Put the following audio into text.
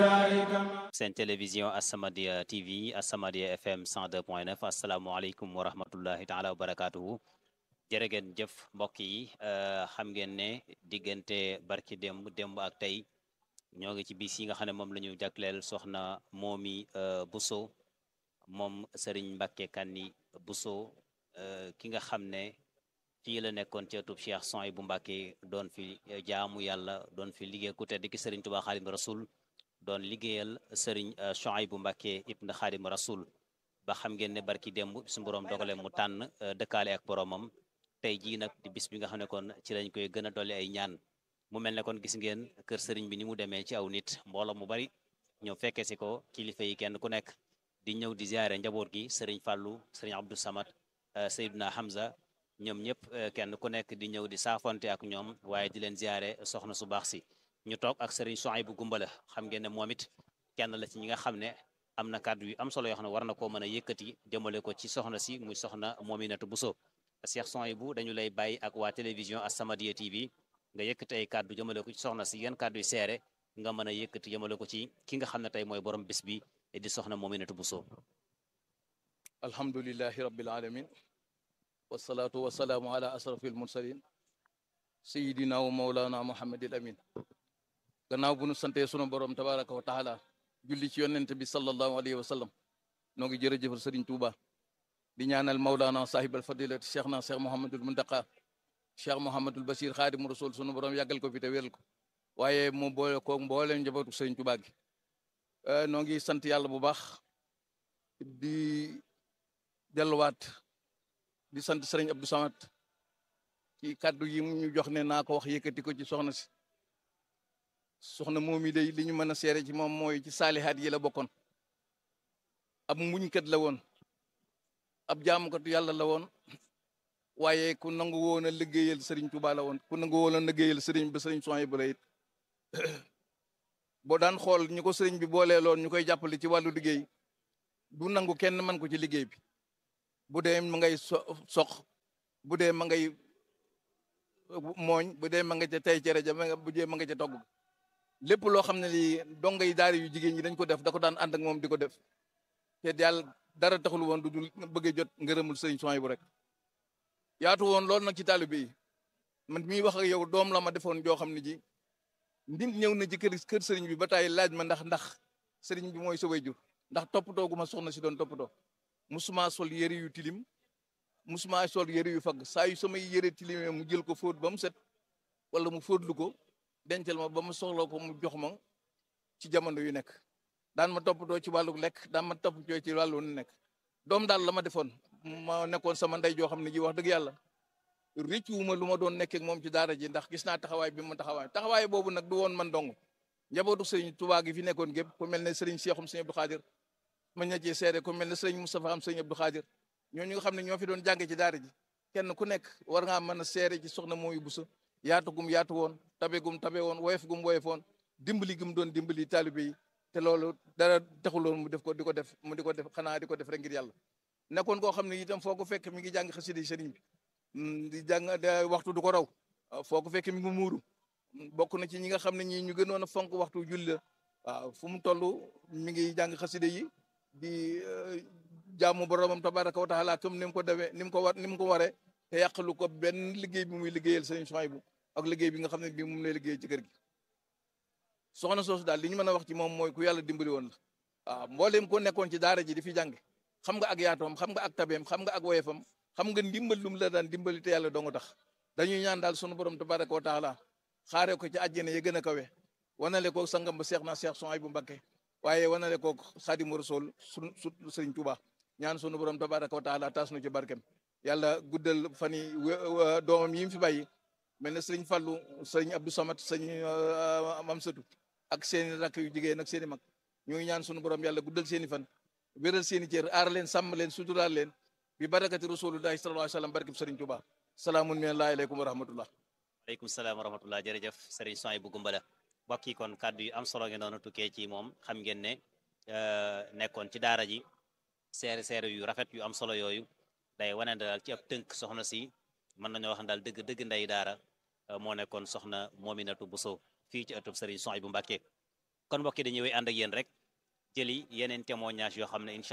seen télévision As-Samadiyya TV As-Samadiyya FM 102.9 asalaamaaleykum wa rahmatullahi taala wa barakaatuhu jërë ngeen jëf mbokk yi xam ngeen ne diggante barki démb démb ak tey ñoo ngi ci bis yi nga xam ne moom la ñu jagleel soxna Momy Bousso moom Serigne Mbacke Kanni Bousso ki nga xam ne fii la nekkoon ci ëttub Cheikh Souhaïbou Mbacke doon fi jaamu yàlla doon fi liggéey ku tedd ki Serigne Touba Xaadimu Rasul doon liggéeyal Serigne Souhaïbou Mbacke ibn Xaadimu Rasul ba xam ngeen ne barki démb suñu borom dogale mu tànn dëkkaale ak boromam tey jii nag di bis bi nga xam ne kon ci lañ koy gën a dolli ay ñaan mu mel ne kon gis ngeen kër sëriñ bi ni mu demee ci aw nit mbooloo mu bari ñëw fekke si ko kilifa yi kenn ku nekk di ñëw di ziare njaboot gi sëriñ Fallou sëriñ Abdou Samad Seydina Hamza ñoom ñëpp kenn ku nekk di ñëw di saafonte ak ñoom waaye di leen ziare soxna su baax si ñu toog ak sëriñ Souhaïbou Gumbala xam ngeen ne moom it kenn la ci ñi nga xam ne am na kàddu yu am solo yoo xam ne war na koo mën a yëkkati jëmale ko ci soxna si muy soxna Mominatou Bousso Cheikh Souhaïbou dañu lay bàyyi ak waa télévision As-Samadiyya TV nga yëkkati ay kàddu jëmale ko ci soxna si yan kàddu yu seere nga mën a yëkkati jëmale ko ci ki nga xam ne tey mooy borom bis bi di soxna Mominatou Bousso alhamdulillahi rabbil alamin wasalaatu wasalaamu ala asrafil mursalin sayidina wa maulana muhammadil amin gannaaw bu nu santee sunu borom tabaraka wa taala julli ci yonent bi sallallahu alayhi wa sallam noo ngi jërëjëfal sëriñ Tuuba di ñaanal maulana sahibal fadilati cheikh na cheikh mouhamadul muntaqa cheikh mouhamadul basir xaadimu rasul sunu borom yàggal ko fi te wéral ko waaye mu boole ko mbooleem njabootu sëriñ Tuuba gi noo ngi sant yàlla bu baax di delluwaat di sant sëriñ Abdou Samad ci kàddu yi mu ñu jox ne naa ko wax yëkkati ko ci soxna si soxna moom yi day li ñu mën a seere ci moom mooy ci saalihaat yi la bokkoon ab muñkat la woon ab jaamukatu yàlla la woon waaye ku nangu woon a liggéeyal sëriñ Tuuba la woon ku nangu woon a liggéeyal sëriñ ba sëriñ Souhaïbou la it boo daan xool ñu ko sëriñ bi boolee loon ñu koy jàppale ci wàllu liggéey du nangu kenn man ko ci liggéey bi bu dee ma ngay so sox bu dee ma ngay mooñ bu dee ma nga ca tey cere ja bu dee ma nga ca togg lépp loo xam ne lii donga yi daara yu jigéen ñi dañ ko def da ko daan ànd ak moom di ko def te yàlla dara taxul woon du dul bëggee jot ngërëmul sëriñ Souhaïbou rek yaatu woon loolu nag ci taalibe yi man mii wax ak yow doom la ma defoon joo xam ne ji nit ñëw na ci kër kër sëriñ bi ba taay laaj ma ndax ndax sëriñ bi mooy sa waajur ndax toppatoo gu ma soxna si doon toppatoo musuma sol yëre yu tilim musuma sol yëre yu fagg saa yu samay yëre tilimee mu jël ko fóot ba mu set wala mu fóotlu ko dencal ma ba mu soxla ko mu jox ma ci jamono yu nekk daan ma toppatoo ci wàllu lekk daan ma toppatoo ci wàllu nekk doom daal la ma defoon ma nekkoon sama ndey joo xam ne ji wax dëgg yàlla rëccuwuma lu ma doon nekkee ak moom ci daara ji ndax gis naa taxawaay bi ma taxawaay taxawaay boobu nag du woon man dong njabootu sëriñ Tuubaa gi fi nekkoon gépp ku mel ne sëriñ Seexum sëriñ Abdou Xaadir ma ña cee seede ku mel ne sëriñ Moustapha am sëriñ Abdou Xaadir ñooñu nga xam ne ñoo fi doon jànge ci daara ji kenn ku nekk war ngaa mën a seede ci soxna Momy Bousso yaatu gum yaatu woon tabe gum tabe woon woyof gum woyof woon dimbali gum doon dimbali taalibe yi te loolu dara taxuloon mu def ko di ko def mu di ko def xanaa di ko def rek ngir yàlla nekkoon koo xam ne itam foo ko fekk mi ngi jàng xasida yi sëriñ bi di jàng waxtu du ko raw foo ko fekk mi ngi muuru bokk na ci ñi nga xam ne ñii ñu gënoon a fonk waxtu julli la waaw fu mu toll mi ngi jàng xasida yi di jaamu boromam tabaraka wa taala comme ni mu ko demee ni mu ko war ni mu ko waree te yàqalu ko benn liggéey bi muy liggéeyal sëriñ Souhaïbou ak liggéey bi nga xam ne bii moom lay liggéey ci kër gi soxna soosu daal li ñu mën a wax ci moom mooy ku yàlla dimbali woon la waaw mbooleem ko nekkoon ci daara ji di fi jàng xam nga ak yaatoom xam nga ak tabeem xam nga ak woyefam xam nga ndimbal lu mu la daan dimbali te yàlla doo nga tax dañuy ñaan daal sunu borom tabaraka wa taala xaaree ko ci àjjana ya gën a kawe wanale ko sangam ba seex na seex Souhaïbou Mbacké waaye wanale ko xaadimu rasul su su sëriñ Tuuba ñaan sunu borom tabaraka wa taala taas nu ci barkem yàlla guddal fan yi doomam yi mu fi bàyyi mel ne sëriñ Fallu sëriñ Abdou Samad sëriñ Mamsatu ak seeni rakk yu jigéen ak seeni mag ñu ngi ñaan sunu borom yàlla guddal seeni fan wéral seeni cër aar leen sàmm leen suturaal leen bi barakati rasulullahi sallallahu alayhi wa sallam barkeb sëriñ Tuuba salaamun minallahi aleykum wa rahmatullah aleykum salaam wa rahmatullah jërëjëf sëriñ Souhaïbou Gumbala mbokk yi kon kàddu yu am solo ngeen doon tukkee ci moom xam ngeen ne nekkoon ci daara ji seere seere yu rafet yu am solo yooyu day wane daal ci ab tënk soxna si mën nañoo wax daal dëgg dëgg ndey daara moo nekkoon soxna Mominatou Bousso fii ci ëttub sëriñ Souhaïbou Mbacké kon mbokk yi dañuy wéy ànd ak yéen rek jëli yeneen témoignage yoo xam ne incha